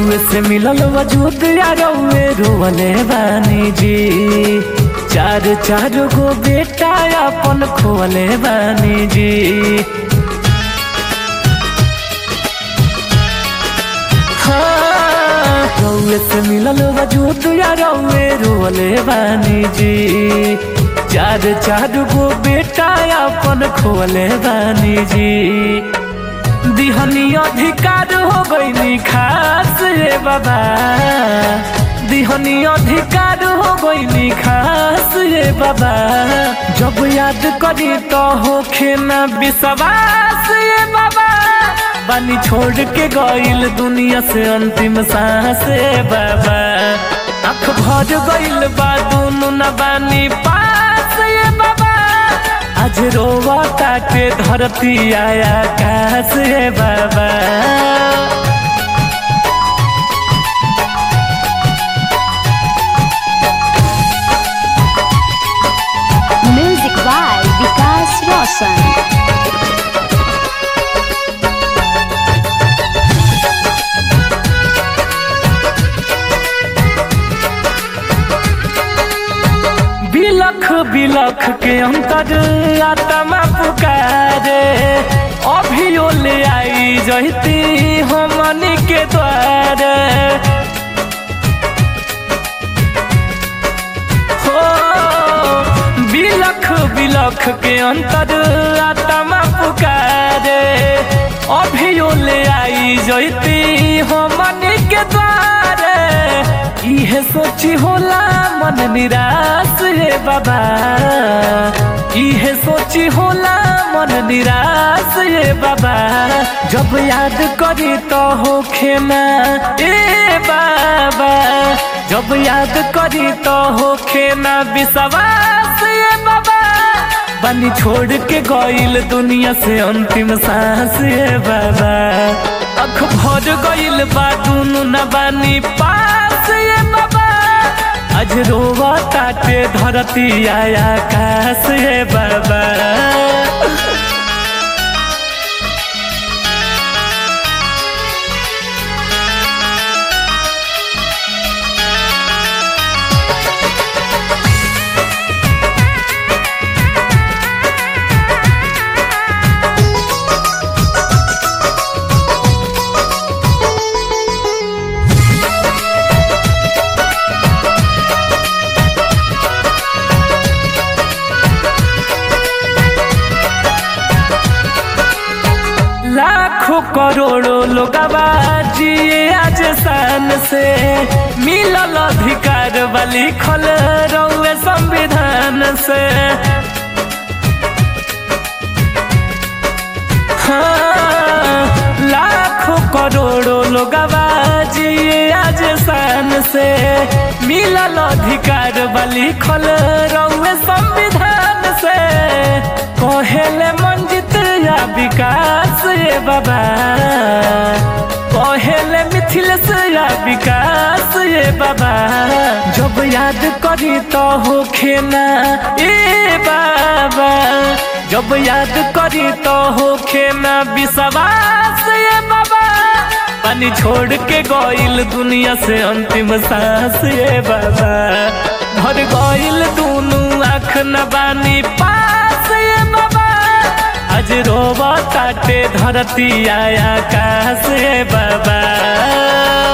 रउए से मिलल वजूद या रउए रोवले बानी जी चार चार गो बेटा अपन खोले बानी जी हाँ, रउए से मिलल वजूद या रउए रोवले बानी जी चार चार गो बेटा अपन खोले बानी जी दिहनी अधिकार हो गईनी खास रे बाबा दिहनी अधिकार हो गईनी खास रे बाबा जब याद करी तो होखे ना विश्वास रे बाबा बानी छोड़ के गईल दुनिया से अंतिम सांस रे बाबा आँख भर गईल बा दुनु न बानी पास रे बाबा आज रोवा काटे धरती आया काश रे बाबा Music by Vikas Roshan. बिलख बिलख के अंतर आत्मा पुकारे अभियो ले आई जहती हमनी के द्वारे हो बिलख बिलख के अंतर आत्मा पुकारे अभियो ले आई जैती हमनी के द्वारे इहे सोची होला मन निराश रे बाबा इहे सोची होला मन निराश रे बाबा जब याद करी तो होखे ना ए बाबा जब याद करी तो होखे ना विश्वास ये बाबा बनी छोड़ के गईल दुनिया से अंतिम सांस ये बाबा अख भर गईल बा दुनु न बानी पास ये बाबा आज रोवा ताटे धरती आया काश ये बाबा लाखों करोड़ों लोग जिए आज शान से मिलल अधिकार वाली खल रउए संविधान से हाँ, लाखों करोड़ों लोग जिए आज शान से मिलल अधिकार वाली खल रउए संविधान से कहेले मंजित या विकास ये बाबा कहेले मिथिलेश या विकास ये बाबा जब याद करी तो होखे ना ए बाबा जब याद करी तो होखे ना विश्वास ये बाबा पानी छोड़ के गईल दुनिया से अंतिम सांस ये बाबा भर गईल दुनू आँख न बानी पास ये बाबा आज रोवा काटे धरती आया काश ये बाबा